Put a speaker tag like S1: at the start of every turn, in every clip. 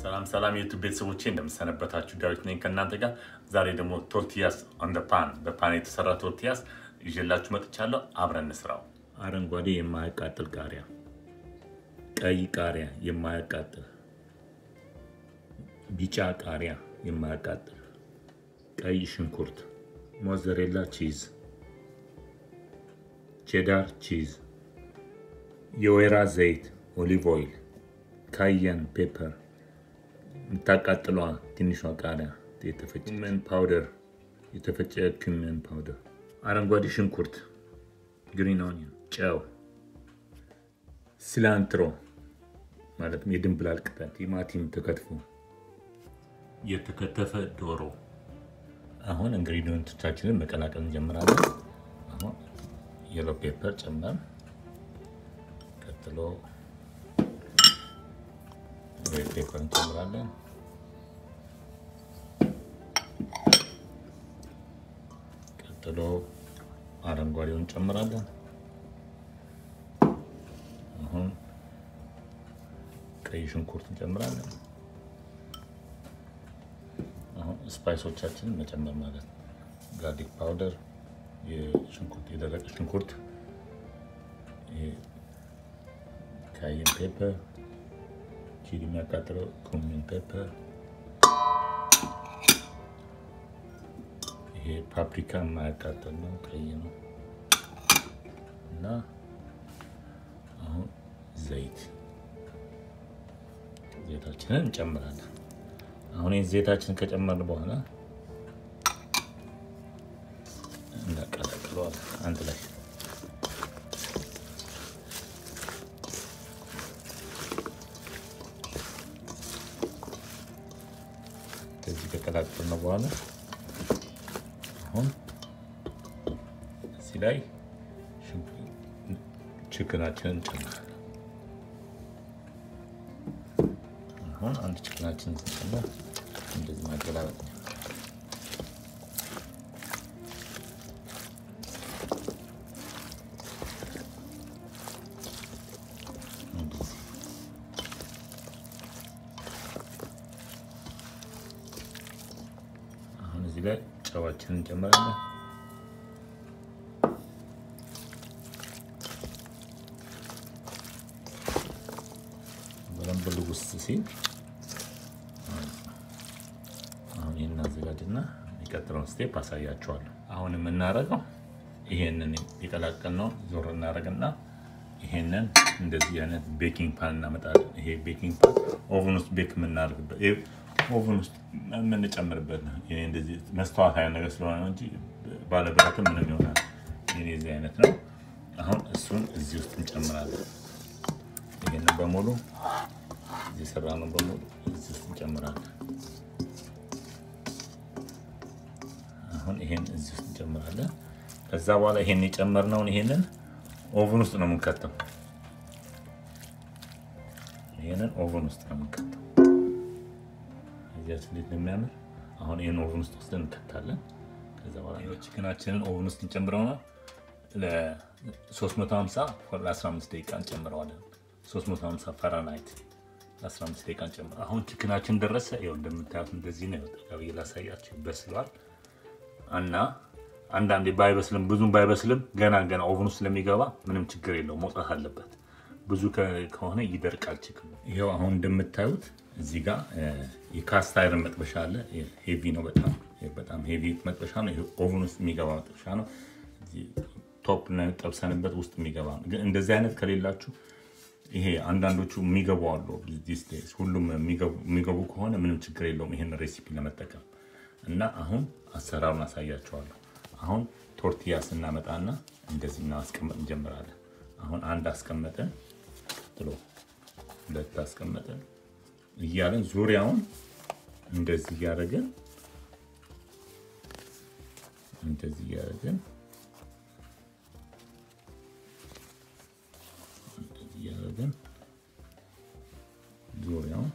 S1: ሰላም ሰላም የዩቱብ ቤተሰቦቼ እንደምሰነበታችሁ፣ ዳዊት ነኝ ከእናንተ ጋር። ዛሬ ደግሞ ቶርቲያስ ኦን ደ ፓን በፓን የተሰራ ቶርቲያስ ይዤላችሁ መጥቻለሁ። አብረን እንስራው። አረንጓዴ የማያቃጥል ቃሪያ፣ ቀይ ቃሪያ የማያቃጥል፣ ቢጫ ቃሪያ የማያቃጥል፣ ቀይ ሽንኩርት፣ ሞዘሬላ ቺዝ፣ ቼዳር ቺዝ፣ የወይራ ዘይት ኦሊቭ ኦይል፣ ካየን ፔፐር የምታቃጥሏ ትንሿ ቃሪያ የተፈጨ ኩመን ፓውደር የተፈጨ ኩመን ፓውደር፣ አረንጓዴ ሽንኩርት ግሪን ኦኒየን፣ ጨው፣ ሲላንትሮ ማለትም የድንብላል ቅጠል፣ ቲማቲም ተከትፎ፣ የተከተፈ ዶሮ። አሁን ኢንግሪዲየንቶቻችንን መቀላቀል እንጀምራለን። አሁን የሎ ፔፐር ጨመር፣ ቀጥሎ ሬድ ፔፐር እንጨምራለን። ቀጥሎ አረንጓዴውን እንጨምራለን። አሁን ቀይ ሽንኩርት እንጨምራለን። አሁን ስፓይሶቻችንን መጨመር ማለት ነው። ጋርሊክ ፓውደር፣ የሽንኩርት የደረቀ ሽንኩርት፣ ካየን ፔፐር ቺሊ የሚያቃጥለው ኩሚን ፔፐር፣ ይሄ ፓፕሪካ የማያቃጥል ነው፣ ቀይ ነው እና አሁን ዘይት ዘይታችንን እንጨምራለን። አሁን ይህ ዘይታችንን ከጨመርን በኋላ እናቀላቅለዋለን አንድ ላይ ከዚህ ከቀላቀልን በኋላ አሁን እዚህ ላይ ችክናችንን እንጨምራለን። አሁን አንድ ችክናችንን ስንጨምር እንደዚህ ማገላበጥ ነው። እዚህ ላይ ጨዋችንን እንጨምራለን። በደንብ ልውስ ሲል አሁን ይህን አዘጋጅና የሚቀጥለውን ስቴፕ አሳያቸዋለሁ። አሁን የምናደርገው ይሄንን የቀላቀልነው ዞር እናደርግና ይሄንን እንደዚህ አይነት ቤኪንግ ፓን እናመጣለን። ይሄ ቤኪንግ ፓን ኦቨን ውስጥ ቤክ የምናደርግበት ኦቨን ውስጥ የምንጨምርበት ነው። ይሄ እንደዚህ መስተዋት አይነት ነገር ስለሆነ ነው እንጂ ባለብረትም ምንም ይሆናል። ይሄ እዚህ አይነት ነው። አሁን እሱን እዚህ ውስጥ እንጨምራለን። ይሄንን በሙሉ እዚህ የሰራነው በሙሉ እዚህ ውስጥ እንጨምራለን። አሁን ይሄን እዚህ ውስጥ እንጨምራለን። ከዛ በኋላ ይሄን የጨመርነውን ይሄንን ኦቨን ውስጥ ነው የምንከተው። ይሄንን ኦቨን ውስጥ ነው የምንከተው። እዚያችን እንዴት ነው የሚያምር። አሁን ይህን ኦቨን ውስጥ ወስደን እንከታለን። ከዛ በኋላ ቺክናችንን ኦቨን ውስጥ እንጨምረው ነው ለ350 ለ15 ደቂቃ እንጨምረዋለን። 350 ፈራናይት ለ15 ደቂቃ እንጨምረው። አሁን ቺክናችን ደረሰ። ይኸው እንደምታዩት እንደዚህ ነው። ጠቃቢ ላሳያችሁ፣ ይበስለዋል እና አንዳንዴ ባይበስልም ብዙም ባይበስልም ገና ገና ኦቨን ውስጥ ስለሚገባ ምንም ችግር የለው መውጣት አለበት። ብዙ ከሆነ ይደርቃል ችክኑ። ይኸው አሁን እንደምታዩት እዚህ ጋር የካስት አይረን መጥበሻ አለ። ሄቪ ነው በጣም በጣም ሄቪ መጥበሻ ነው። ኦቨን ውስጥ የሚገባ መጥበሻ ነው። ቶፕ ጠብሰንበት ውስጥ የሚገባ ነው። ግን እንደዚህ አይነት ከሌላችሁ ይሄ አንዳንዶቹ የሚገቡ አሉ። ሁሉም የሚገቡ ከሆነ ምንም ችግር የለውም ይሄን ሬሲፒ ለመጠቀም እና አሁን አሰራሩን አሳያቸዋለሁ። አሁን ቶርቲያ ስናመጣና እንደዚህ ማስቀመጥ እንጀምራለን። አሁን አንድ አስቀመጠን ጥሎ ሁለት አስቀመጠን እያለን ዙሪያውን እንደዚህ እያደረግን እንደዚህ እያደረግን እንደዚህ እያደረግን ዙሪያውን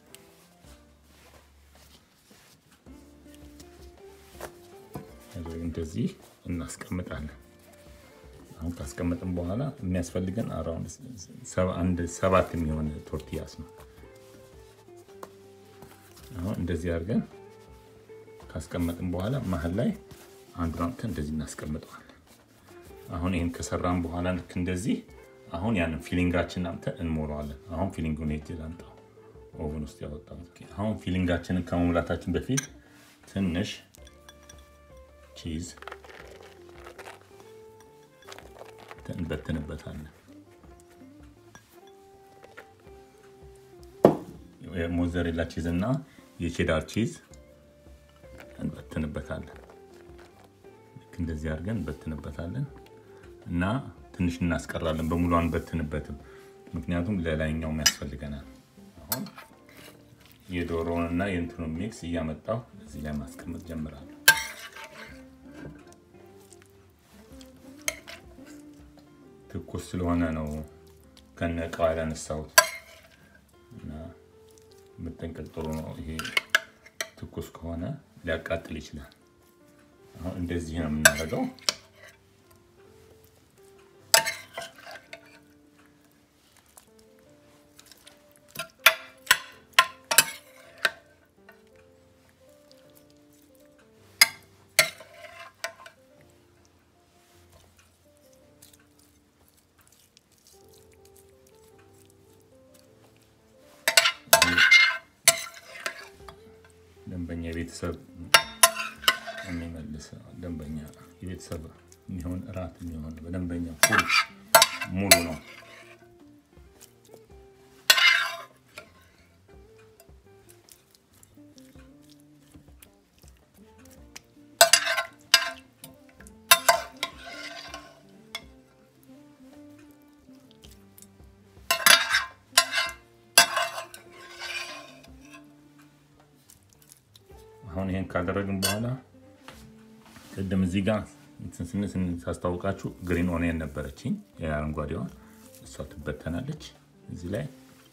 S1: እንደዚህ እናስቀምጣለን። አሁን ካስቀመጥን በኋላ የሚያስፈልገን አራውንድ አንድ ሰባት የሚሆን ቶርቲያስ ነው። አሁን እንደዚህ አድርገን ካስቀመጥን በኋላ መሀል ላይ አንዱን አምጥተን እንደዚህ እናስቀምጠዋለን። አሁን ይህን ከሰራን በኋላ ልክ እንደዚህ አሁን ያንን ፊሊንጋችንን አምጥተን እንሞላዋለን። አሁን ፊሊንጉን ሄጅ ላምጣው ኦቨን ውስጥ ያወጣው። አሁን ፊሊንጋችንን ከመሙላታችን በፊት ትንሽ ቺዝ እንበትንበታለን። የሞዘሬላ ቺዝ እና የቼዳር ቺዝ እንበትንበታለን። ልክ እንደዚህ አድርገን እንበትንበታለን እና ትንሽ እናስቀራለን። በሙሉ አንበትንበትም፣ ምክንያቱም ለላይኛውም ያስፈልገናል። አሁን የዶሮውን እና የእንትኑን ሚክስ እያመጣው እዚህ ላይ ማስቀመጥ ጀምራለሁ። ትኩስ ስለሆነ ነው ከነ እቃው ያላነሳሁት እና መጠንቀቅ ጥሩ ነው። ይሄ ትኩስ ከሆነ ሊያቃጥል ይችላል። አሁን እንደዚህ ነው የምናደርገው። ደንበኛ የቤተሰብ የሚመልስ ደንበኛ የቤተሰብ የሚሆን እራት የሚሆን በደንበኛ ፉል ሙሉ ነው። አሁን ይሄን ካደረግን በኋላ ቅድም እዚህ ጋር ስንስ ሳስታውቃችሁ ግሪን ኦኒየን ነበረችኝ የአረንጓዴዋ እሷ ትበተናለች እዚህ ላይ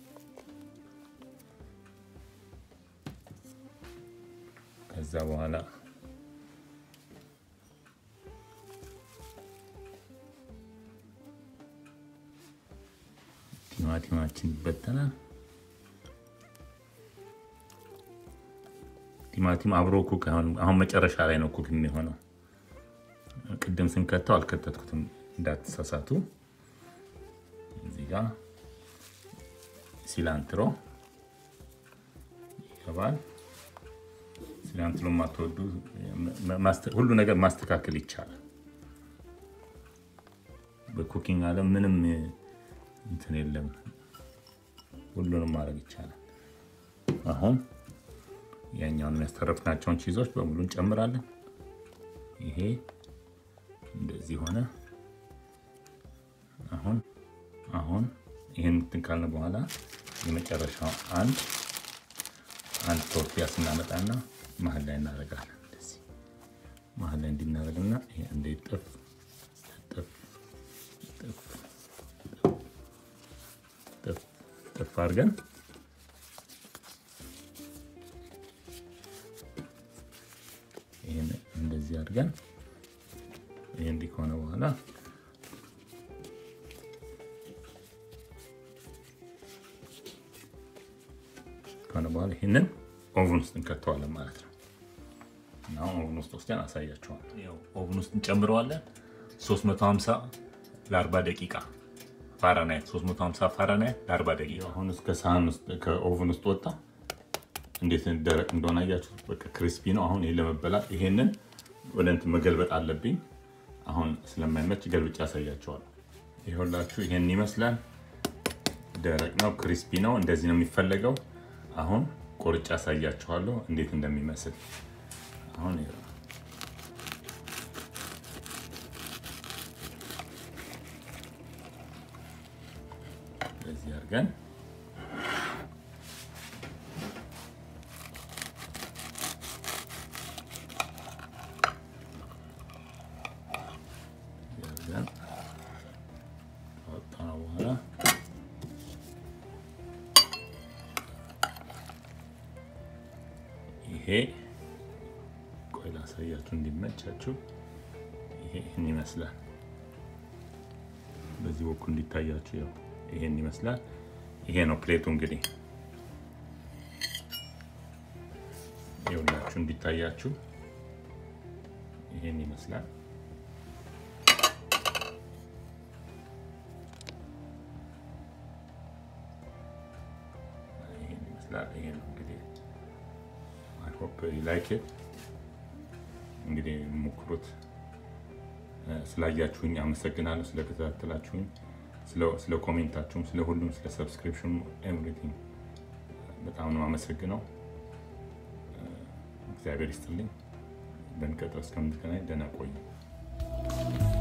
S1: ከዛ በኋላ ቲማቲማችን ይበተናል። ቲማቲም አብሮ ኩክ አሁን መጨረሻ ላይ ነው ኩክ የሚሆነው። ቅድም ስንከተው አልከተትኩትም እንዳትሳሳቱ። እዚህ ጋ ሲላንትሮ ይገባል። ሲላንትሮ የማትወዱ ሁሉ ነገር ማስተካከል ይቻላል። በኩኪንግ ዓለም ምንም እንትን የለም፣ ሁሉንም ማድረግ ይቻላል። አሁን ያኛውን የሚያስተረፍናቸውን ቺዞች በሙሉ እንጨምራለን። ይሄ እንደዚህ ሆነ። አሁን አሁን ይህን እንትን ካልን በኋላ የመጨረሻው አንድ አንድ ቶርቲያ ስናመጣና መሀል ላይ እናደርጋለን። እንደዚህ መሀል ላይ እንዲናደርግና ይሄ እንደ ጥፍ ጥፍ ጥፍ ጥፍ ጥፍ አድርገን ይህን እንደዚህ አድርገን ይህ እንዲህ ከሆነ በኋላ ከሆነ በኋላ ይህንን ኦቭን ውስጥ እንከተዋለን ማለት ነው። እና ኦቭን ውስጥ ወስደን አሳያቸዋለሁ። ኦቭን ውስጥ እንጨምረዋለን 350 ለ40 ደቂቃ ፋራናይት 350 ፋራናይት ለ40 ደቂቃ። አሁን እስከ ሳህን ውስጥ ከኦቭን ውስጥ ወጣ። እንዴት ደረቅ እንደሆነ አያችሁት? በቃ ክሪስፒ ነው። አሁን ይሄ ለመበላት ይሄንን ወደ እንትን መገልበጥ አለብኝ። አሁን ስለማይመች ገልብጫ ያሳያቸዋል። ይኸውላችሁ ይሄን ይመስላል። ደረቅ ነው፣ ክሪስፒ ነው። እንደዚህ ነው የሚፈለገው። አሁን ቆርጬ ያሳያችኋለሁ እንዴት እንደሚመስል። አሁን እንደዚህ አድርገን ይሄ ቆይ ላሳያችሁ እንዲመቻችሁ። ይሄ ይህን ይመስላል። በዚህ በኩል እንዲታያችሁ ያው ይሄን ይመስላል። ይሄ ነው ፕሌቱ እንግዲህ ይኸውላችሁ እንዲታያችሁ ይሄን ይመስላል። ይሄን ይመስላል። ይሄ ነው እንግዲህ አይ ሆፕ ዩ ላይክ ኢት። እንግዲህ ሞክሩት። ስላያችሁኝ አመሰግናለሁ። ስለከታተላችሁኝ፣ ስለ ኮሜንታችሁም፣ ስለ ሁሉም፣ ስለ ሰብስክሪፕሽኑ ኤቭሪቲንግ በጣም ነው አመሰግነው። እግዚአብሔር ይስጥልኝ። በሚቀጥለው እስከምንገናኝ ደህና ቆዩ።